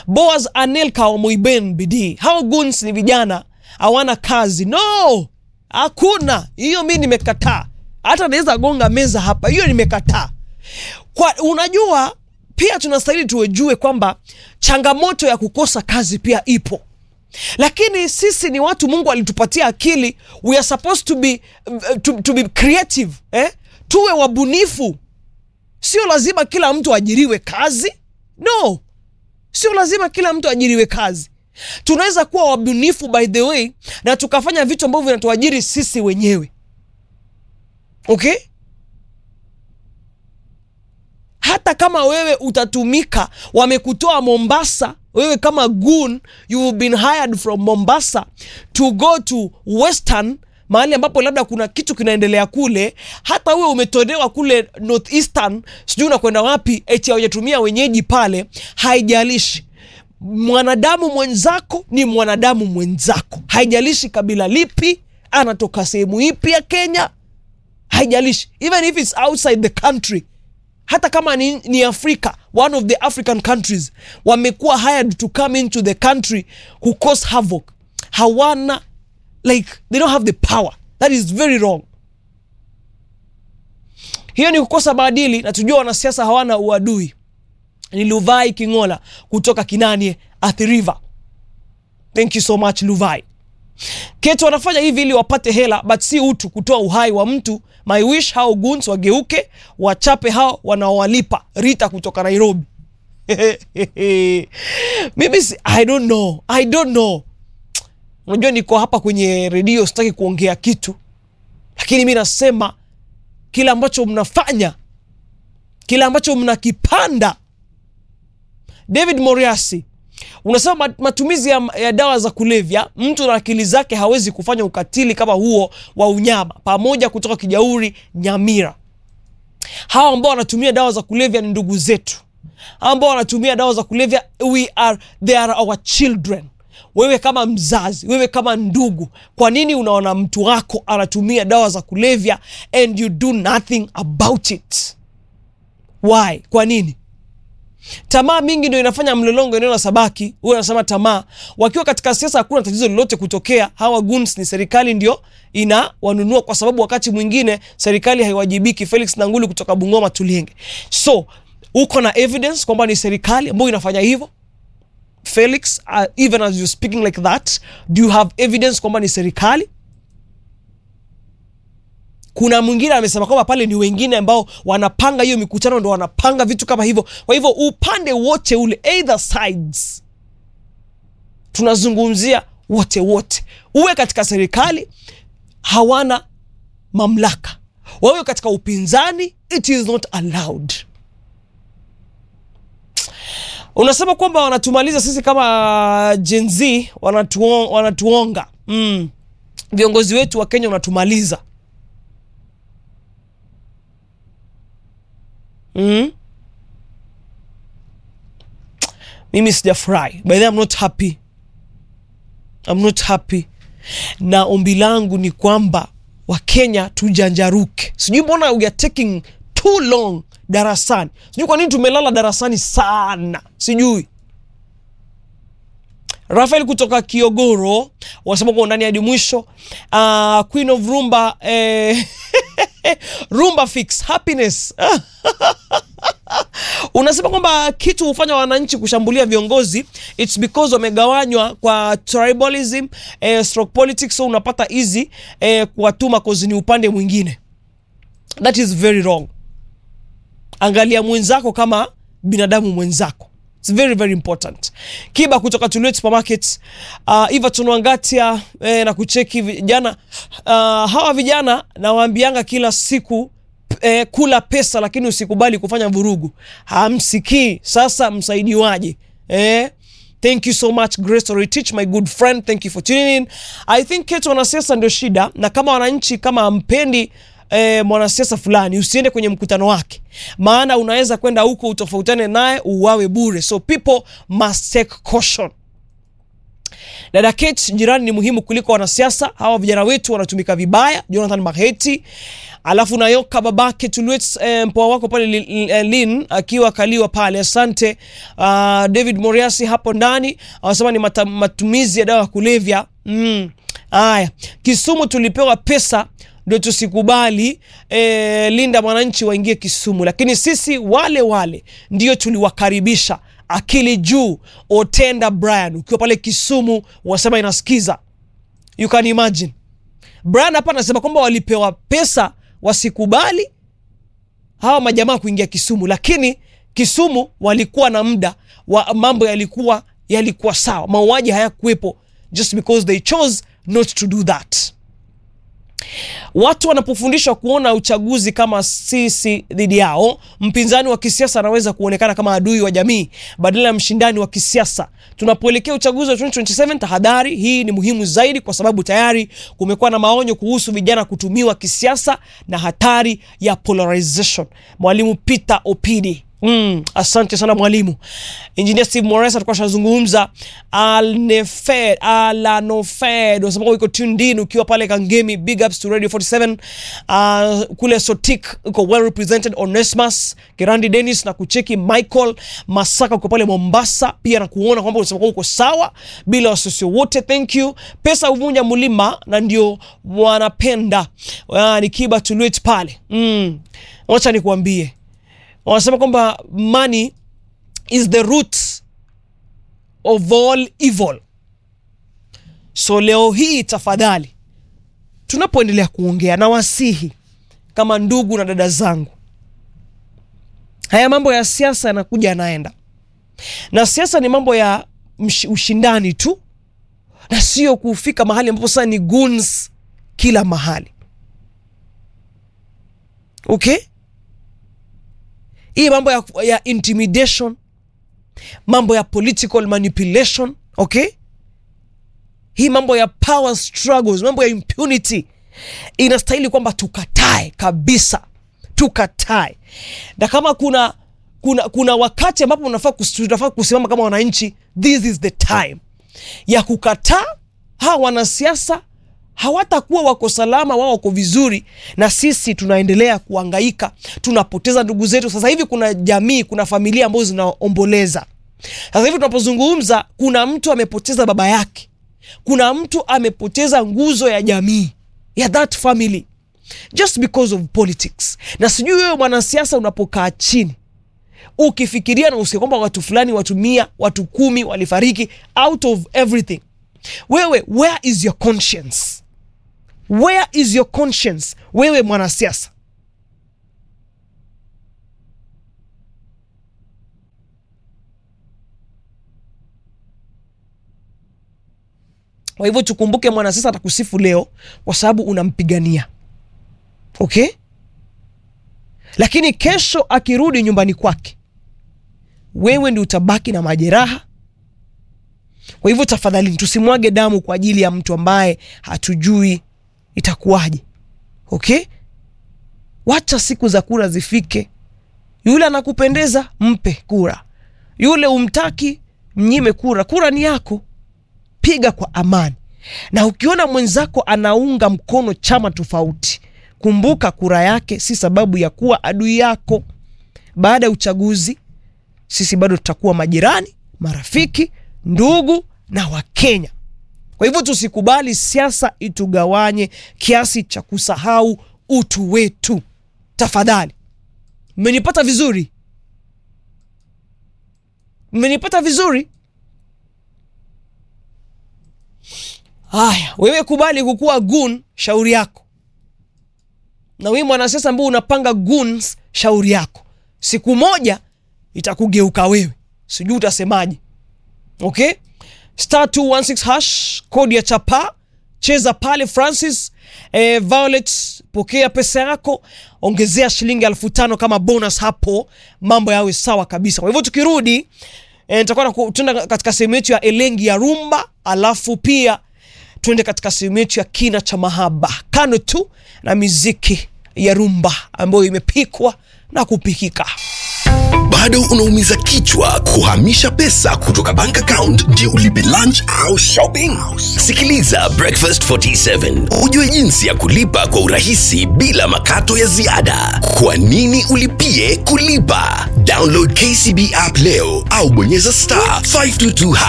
Boaz Anelka wa Moiben bidii. Hao guns ni vijana hawana kazi. No, hakuna hiyo, mi nimekataa. Hata naweza gonga meza hapa, hiyo nimekataa. Kwa unajua, pia tunastahili tuwejue kwamba changamoto ya kukosa kazi pia ipo lakini sisi ni watu mungu alitupatia akili we are supposed to be, to, to be creative eh? tuwe wabunifu sio lazima kila mtu ajiriwe kazi no sio lazima kila mtu ajiriwe kazi tunaweza kuwa wabunifu by the way na tukafanya vitu ambavyo vinatuajiri sisi wenyewe okay hata kama wewe utatumika wamekutoa mombasa wewe kama gun you've been hired from mombasa to go to western mahali ambapo labda kuna kitu kinaendelea kule hata wewe umetolewa kule northeastern sijui unakwenda wapi eti haujatumia wenyeji pale haijalishi mwanadamu mwenzako ni mwanadamu mwenzako haijalishi kabila lipi anatoka sehemu ipi ya kenya haijalishi even if it's outside the country hata kama ni, ni afrika one of the african countries wamekuwa hired to come into the country who cause havoc hawana like they don't have the power that is very wrong hiyo ni kukosa maadili na tujua wanasiasa hawana uadui ni luvai kingola kutoka kinanie Athi River thank you so much luvai ketu wanafanya hivi ili wapate hela but si utu kutoa uhai wa mtu my wish hao guns wageuke wachape hao wanaowalipa rita kutoka nairobi mimi si, i don't know i don't know unajua niko hapa kwenye redio sitaki kuongea kitu lakini mi nasema kile ambacho mnafanya kile ambacho mnakipanda david moriasi unasema mat- matumizi ya, ya dawa za kulevya mtu na akili zake hawezi kufanya ukatili kama huo wa unyama pamoja kutoka kijauri nyamira hawa ambao wanatumia dawa za kulevya ni ndugu zetu hawa ambao wanatumia dawa za kulevya we are, they are our children wewe kama mzazi wewe kama ndugu kwa nini unaona mtu wako anatumia dawa za kulevya and you do nothing about it why kwa nini tamaa mingi ndio inafanya mlolongo eneo la sabaki huyo anasema tamaa wakiwa katika siasa hakuna tatizo lolote kutokea hawa guns ni serikali ndio ina wanunua kwa sababu wakati mwingine serikali haiwajibiki felix nanguli kutoka bungoma tulienge so uko na evidence kwamba ni serikali ambayo inafanya hivyo felix uh, even as you're speaking like that do you have evidence kwamba ni serikali kuna mwingine amesema kwamba pale ni wengine ambao wanapanga hiyo mikutano ndo wanapanga vitu kama hivyo kwa hivyo upande wote ule either sides tunazungumzia wote wote uwe katika serikali hawana mamlaka wawe katika upinzani it is not allowed unasema kwamba wanatumaliza sisi kama Gen Z wanatuo, wanatuonga mm. viongozi wetu wa kenya wanatumaliza mm. mimi sijafurahi by the way, I'm not happy I'm not happy na ombi langu ni kwamba wakenya tujanjaruke sijui mbona we are taking too long darasani sijui kwa nini tumelala darasani sana sijui rafael kutoka kiogoro wasema kwa ndani hadi mwisho uh, queen of rumba eh, rumba fix happiness unasema kwamba kitu hufanya wananchi kushambulia viongozi its because wamegawanywa kwa tribalism eh, stroke politics so unapata easy eh, kuwatuma kozi ni upande mwingine that is very wrong angalia mwenzako kama binadamu mwenzako It's very very important kiba kutoka Tuliet supermarket uh, iva tunuangatia eh, na kucheki vijana uh, hawa vijana nawaambianga kila siku eh, kula pesa lakini usikubali kufanya vurugu hamsikii sasa msaidiwaje eh? thank you so much grace to teach my good friend thank you for tuning in i think ketu wanasiasa ndio shida na kama wananchi kama ampendi E, mwanasiasa fulani usiende kwenye mkutano wake maana unaweza kwenda huko utofautane naye uwawe bure so people must take caution Dada Kate, jirani ni muhimu kuliko wanasiasa. Hawa vijana wetu wanatumika vibaya. Jonathan Maheti, alafu nayoka babake Tulwet, eh, mpoa wako pale li- li- eh, Lin akiwa kaliwa pale. Asante. Uh, David Moriasi hapo ndani anasema ni mata, matumizi ya dawa ya kulevya. Mm. Aya, Kisumu tulipewa pesa ndio tusikubali e, Linda mwananchi waingie Kisumu, lakini sisi wale wale ndio tuliwakaribisha akili juu. Otenda Brian ukiwa pale Kisumu wasema inasikiza, you can imagine. Brian hapa anasema kwamba walipewa pesa wasikubali hawa majamaa kuingia Kisumu, lakini Kisumu walikuwa na muda wa mambo yalikuwa yalikuwa sawa, mauaji hayakuwepo just because they chose not to do that. Watu wanapofundishwa kuona uchaguzi kama sisi dhidi yao, mpinzani wa kisiasa anaweza kuonekana kama adui wa jamii badala ya mshindani wa kisiasa. Tunapoelekea uchaguzi wa 2027, tahadhari hii ni muhimu zaidi, kwa sababu tayari kumekuwa na maonyo kuhusu vijana kutumiwa kisiasa na hatari ya polarization. Mwalimu Peter Opidi Mm, asante sana mwalimu. Engineer Steve Morris alikuwa ashazungumza. Alnefed, Alanofed unasema uko tuned in ukiwa pale Kangemi. Big ups to Radio 47. Uh, kule Sotik uko well represented. Onesmus Kirandi Dennis na kucheki Michael Masaka uko pale Mombasa pia na kuona kwamba unasema kwamba uko sawa bila wasiwasi wote. Thank you. Pesa huvunja mlima na ndio wanapenda. Uh, ni Kiba Tulwet pale. Mm. Wacha nikuambie wanasema kwamba money is the root of all evil. So leo hii tafadhali, tunapoendelea kuongea na wasihi kama ndugu na dada zangu, haya mambo ya siasa yanakuja yanaenda, na siasa ni mambo ya msh- ushindani tu, na sio kufika mahali ambapo sasa ni goons kila mahali. Okay? hii mambo ya, ya intimidation mambo ya political manipulation okay hii mambo ya power struggles mambo ya impunity inastahili kwamba tukatae kabisa tukatae na kama kuna kuna kuna wakati ambapo unafaa kus- tunafaa kusimama kama wananchi this is the time ya kukataa hawa wanasiasa hawatakuwa wako salama, wao wako vizuri, na sisi tunaendelea kuangaika, tunapoteza ndugu zetu. Sasa hivi kuna jamii, kuna familia ambazo zinaomboleza. Sasa hivi tunapozungumza, kuna mtu amepoteza baba yake, kuna mtu amepoteza nguzo ya jamii ya that family just because of politics. Na sijui wewe mwanasiasa, unapokaa chini ukifikiria na usikie kwamba watu fulani, watu mia, watu kumi walifariki out of everything, wewe where is your conscience? Where is your conscience? Wewe mwanasiasa, kwa hivyo tukumbuke, mwanasiasa atakusifu leo kwa sababu unampigania, okay, lakini kesho akirudi nyumbani kwake, wewe ndi utabaki na majeraha. Kwa hivyo tafadhali, tusimwage damu kwa ajili ya mtu ambaye hatujui itakuwaje. Okay, wacha siku za kura zifike. Yule anakupendeza mpe kura, yule umtaki mnyime kura. Kura ni yako, piga kwa amani. Na ukiona mwenzako anaunga mkono chama tofauti, kumbuka kura yake si sababu ya kuwa adui yako. Baada ya uchaguzi, sisi bado tutakuwa majirani, marafiki, ndugu na Wakenya. Kwa hivyo tusikubali siasa itugawanye kiasi cha kusahau utu wetu. Tafadhali, mmenipata vizuri? Mmenipata vizuri? Haya, wewe kubali kukuwa gun, shauri yako. Na wewe mwanasiasa ambao unapanga goons, shauri yako. Siku moja itakugeuka wewe, sijui utasemaje. Okay, star 216 hash kodi ya chapa, cheza pale Francis. Eh, Violet, pokea pesa yako, ongezea shilingi elfu tano kama bonus hapo, mambo yawe sawa kabisa. Kwa hivyo tukirudi, eh, nitakuwa na tuenda katika sehemu yetu ya elengi ya rumba, alafu pia tuende katika sehemu yetu ya kina cha mahaba, kando tu na miziki ya rumba ambayo imepikwa na kupikika. bado unaumiza kichwa kuhamisha pesa kutoka bank account ndio ulipe lunch au shopping sikiliza breakfast 47 ujue jinsi ya kulipa kwa urahisi bila makato ya ziada kwa nini ulipie kulipa download kcb app leo au bonyeza star 522